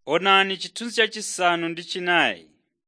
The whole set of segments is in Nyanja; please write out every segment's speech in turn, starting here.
Onani chithunzi chachisanu ndi chinayi.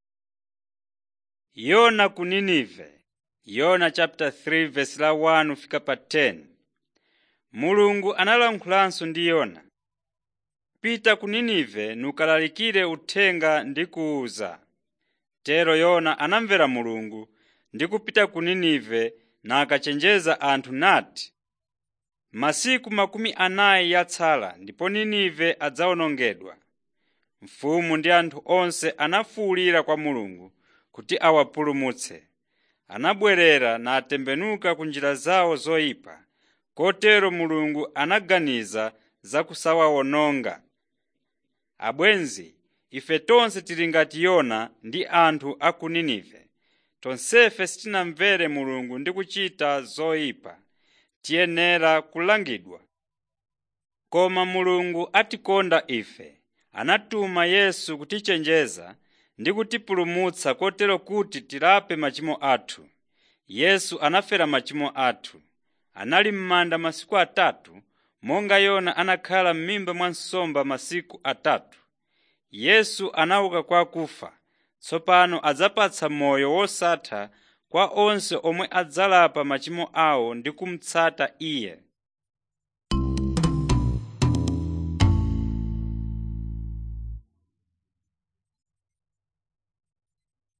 Yona ku Ninive Yona chapter 3 verse la 1 fika pa 10. Mulungu analankhulanso ndi Yona. Pita ku Ninive nukalalikire uthenga ndi kuwuza. Tero Yona anamvera Mulungu ndi kupita ku Ninive nakachenjeza anthu nati, “Masiku makumi anayi yatsala ndipo Ninive adzawonongedwa.” Mfumu ndi anthu onse anafuwulira kwa Mulungu kuti awapulumutse. Anabwerera natembenuka ku njira zawo zoyipa, kotero Mulungu anaganiza za kusawawononga. Abwenzi, ife tonse tili ngati Yona ndi anthu a ku Ninive. Tonsefe sitinamvere Mulungu ndi kuchita zoyipa, tiyenera kulangidwa. Koma Mulungu atikonda ife, anatuma Yesu kutichenjeza ndi kutipulumutsa kotero kuti tilape machimo athu. Yesu anafera machimo athu. Anali m'manda masiku atatu, monga Yona anakhala m'mimba mwa nsomba masiku atatu. Yesu anauka kwa akufa, tsopano adzapatsa moyo wosatha kwa onse omwe adzalapa machimo awo ndi kumutsata Iye.